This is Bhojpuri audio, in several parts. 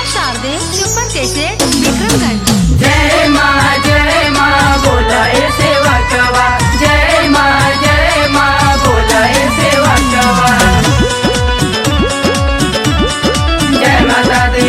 शारदे सुपर कैसेट विक्रमगंज जय माँ जय माँ बोला ए सेवा कवा जय माँ जय माँ बोला ए सेवा कवा जय माता दी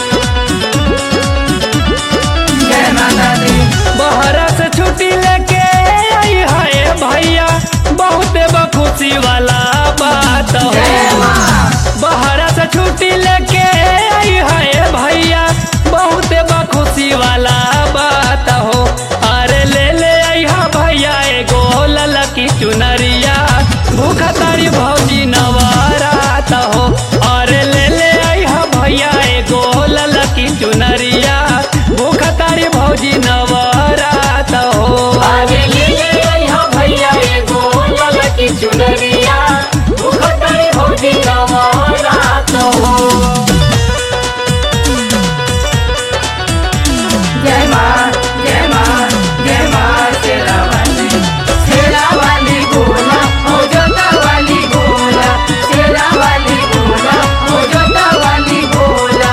जय माता दी बहरा से छुट्टी लेके आई है भैया बहुत बखुशी वाला बात हो जय माँ बहरा से छुट्टी लेके आई है भैया बहुत बखुशी वाला बात हो अरे ले ले आई हा भैया एगो ललकी चुनरिया भूख तारी भौजी नवारात हो अरे ले ले आई हा भैया एगो ललकी चुनरिया भूख तारी भौजी नवारात हो आगे ले ले आई हो भैया एगो ललकी चुनरिया मुखतरी भौजी नवरात हो जय माँ जय माँ जय माँ शेरा वाली शेरा वाली बोला हो जोता वाली बोला शेरा वाली बोला हो जोता वाली बोला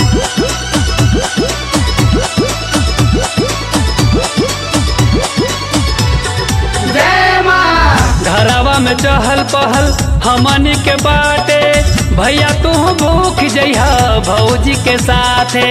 जय माँ घरवा में चहल पहल हमनी के बाटे भैया तू भूख जइहा भौजी के साथे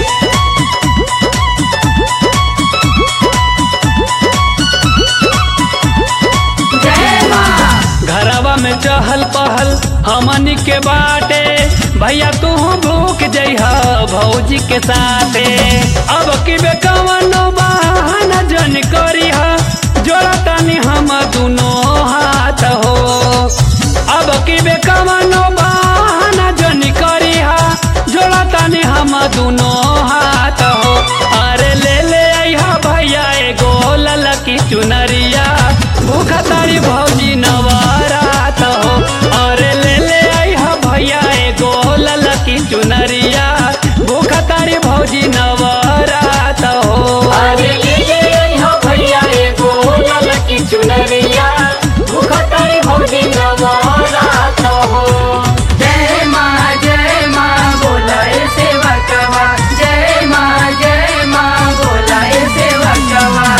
जय माँ घरवा में चहल पहल हमनी के बाटे भैया तू भूख जइहा भौजी के साथे अब की बेकवनो बहाना जन करीहा जोड़ा तानी हम दुनो हाथ हो अब की बेकवनो बहाना जन करीहा जोड़ा तानी हम दुनो हाथ हो अरे ले ले आइहा भैया एगो ललकी चुनरिया भूख तारी भौजी नवारात हो अरे ले ले आइहा भैया एगो ललकी चुनरिया भूख तारी भौजी नवारात हो अरे ले ले आई हो भैया एगो ललकी चुनरिया मुखतरी भौजी नवरात हो जय माँ जय माँ बोला ए सेवा कवा जय माँ जय माँ बोला ए सेवा कवा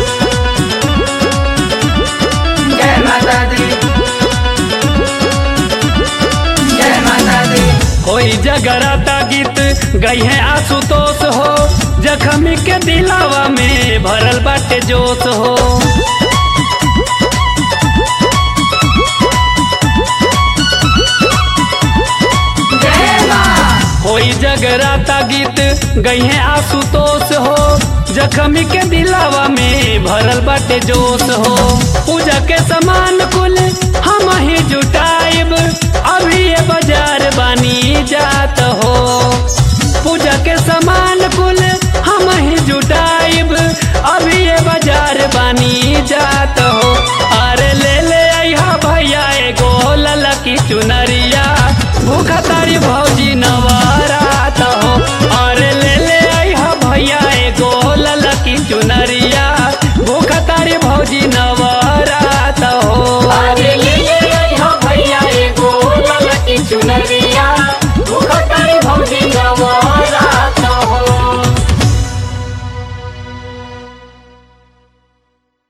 जय माता दी जय माता दी कोई जगराता गीत गई है आशुतोष हो जखमी के दिलावा में भरल बाटे जोश हो जय माँ कोई जगराता गीत गई है आशुतोष हो जखमी के दिलावा में भरल बाटे जोश हो पूजा